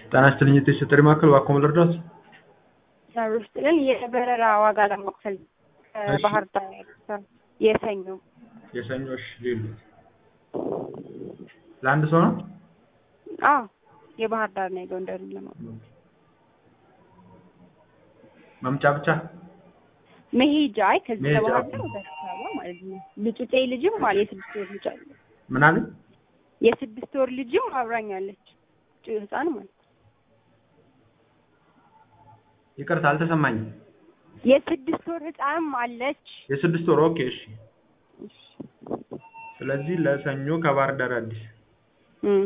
ጤና ይስጥልኝ የቴስት ጥሪ ማዕከል እባክዎ ምን ልርዳዎት? ሰር ውስጥልን የበረራ ዋጋ ለመክፈል ከባህር ዳር ሰር የሰኞ የሰኞ እሺ ሌሉ ለአንድ ሰው ነው? አዎ የባህር ዳር እና የጎንደርን ለማወቅ መምጫ ብቻ መሄጃ አይ ከዚህ መሄጃ። ከባህር ዳር ወደ አዲስ አበባ ማለት ነው። ልጩጤ ልጅም አለ የስድስት ወር ልጅ አለ ምን አለ? የስድስት ወር ልጅም አብራኛለች ጩ ህፃን ማለት ነው። ይቅርታ አልተሰማኝም። የስድስት ወር ህፃንም አለች። የስድስት ወር ኦኬ እሺ። ስለዚህ ለሰኞ ከባህር ዳር አዲስ እም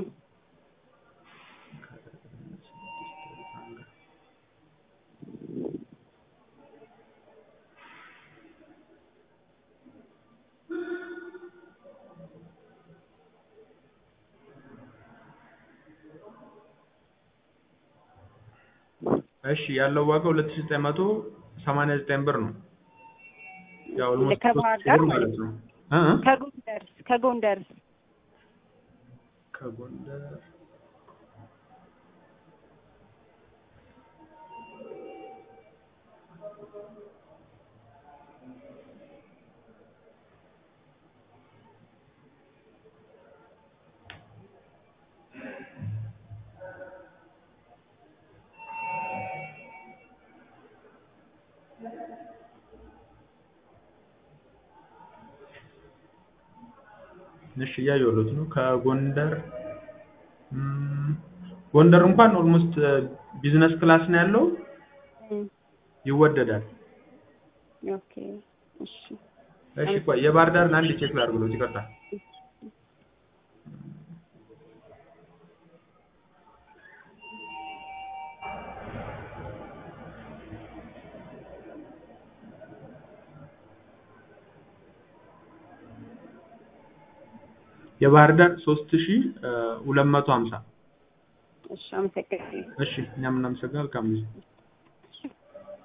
እሺ ያለው ዋጋ 2989 ብር ነው። ያው ኦልሞስት ከባህር ሶስት ዳር ብር ማለት ማለት ነው። እ እ ከጎንደርስ ከጎንደርስ ከጎንደር እሺ እያየሁት ነው። ከጎንደር እም፣ ጎንደር እንኳን ኦልሞስት ቢዝነስ ክላስ ነው ያለው እም ይወደዳል። ኦኬ እሺ እሺ ቆይ የባህር ዳርን አንድ ቼክ ላድርግሎት ይቅርታ። የባህር ዳር 3250 እሺ አመሰግናለሁ። እሺ እኛም እናመሰግናለን። መልካም ጊዜ